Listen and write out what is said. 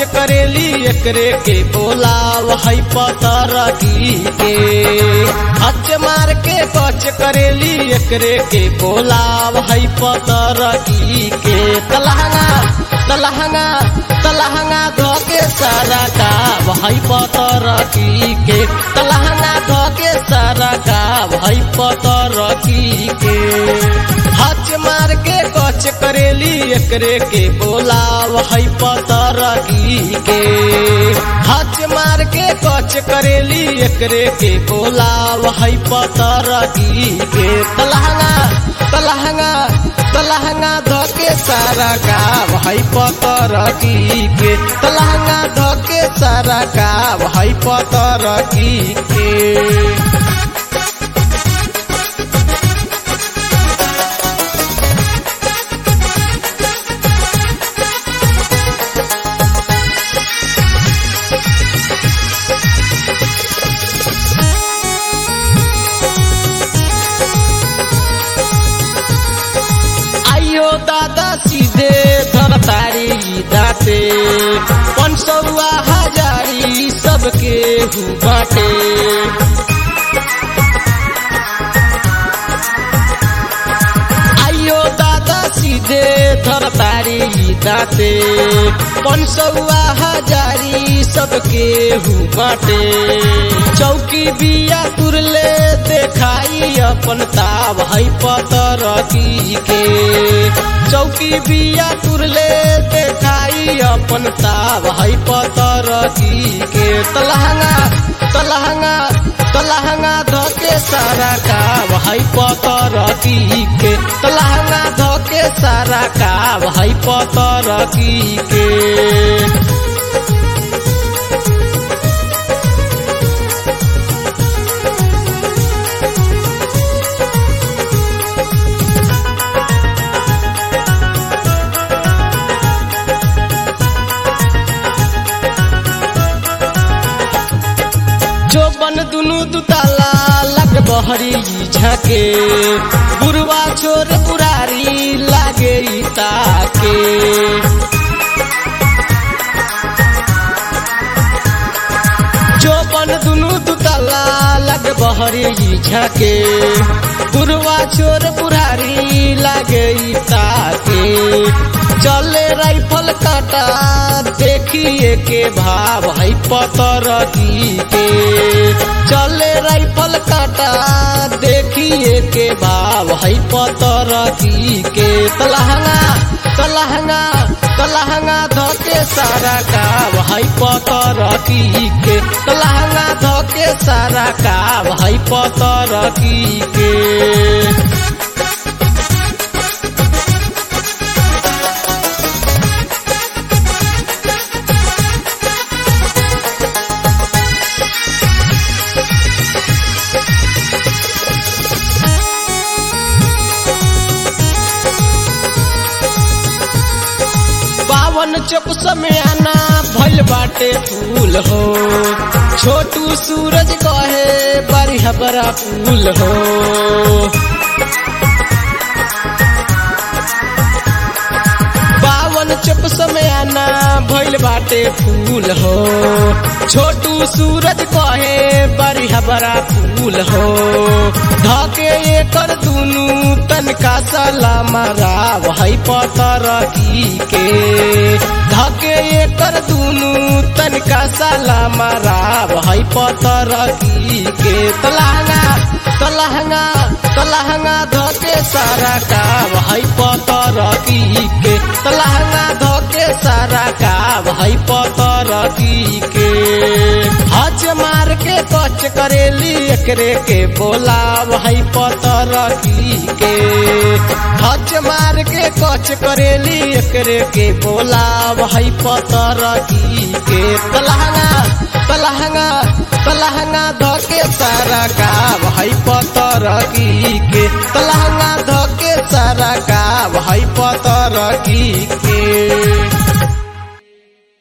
करेली एकरे के बोलाव है पतरकी के हच मार के कच करेली एकरे के बोलाव है पतरकी के तलहंगा तलहंगा तलहंगा धोके सारा काव है पतरकी के तलहंगा धोके सारा काव है पतरकी के हच मार के कच करेली एकरे के बोलाव है पतरकी के हच मार के कच करेली एकरे के बोलाव है पतरकी के तलहंगा तलहंगा तलहंगा धोके सारा काव है पतरकी के तलहंगा धोके सारा काव है पतरकी के आइयो दादा सीधे धरतारी दाते पंचौआ हजारी सबके हु बाटे आइयो दादा सीधे धरतारी दाते पंचौआ हजारी सबके हु बाटे चौकी बिया तुरले देखाई अपन ताव है पतरकी के चौकी बिया तुरले देखाई अपन ताव है पतरकी के तलहंगा तलहंगा तलहंगा धोके सारा काव है पतरकी के तलहंगा धोके सारा काव है पतरकी के जो बन दुनु दुताला लग बहरी झके बुरवा छोर पुरारी लागे ताके जो बन दुनु दुताला लग बहरी झके बुरवा छोर पुरारी लागे ताके चले राइफल काटा देखिए के भाव है पतरकी के चले राइफल काटा देखिए के भाव है पतरकी के तलहंगा तलहंगा तलहंगा धोके सारा काव है पतरकी के तलहंगा धोके सारा काव है पतरकी के पावन चौक समयाना भइल बाटे फूल हो छोटू सूरज कहे बरिहा बड़ा फूल हो पावन चौक समयाना भइल बाटे फूल हो छोटू सूरज कहे बरिहा बड़ा फूल हो धके एकर दुनु तनका सलामा राव है पतरकी के धके एकर दुनु तनका सलामा राव है पतरकी के तलहंगा तलहंगा तलहंगा धके सारा काव है पतरकी के तलहंगा धके सारा काव है पतरकी के हच मार के कच करेली एकरे के बोलाव है पतरकी के हच मार के कच करेली एकरे के बोलाव है पतरकी के तलहंगा तलहंगा तलहंगा धके सारा काव है पतरकी के तलहंगा धके सारा काव है पतरकी के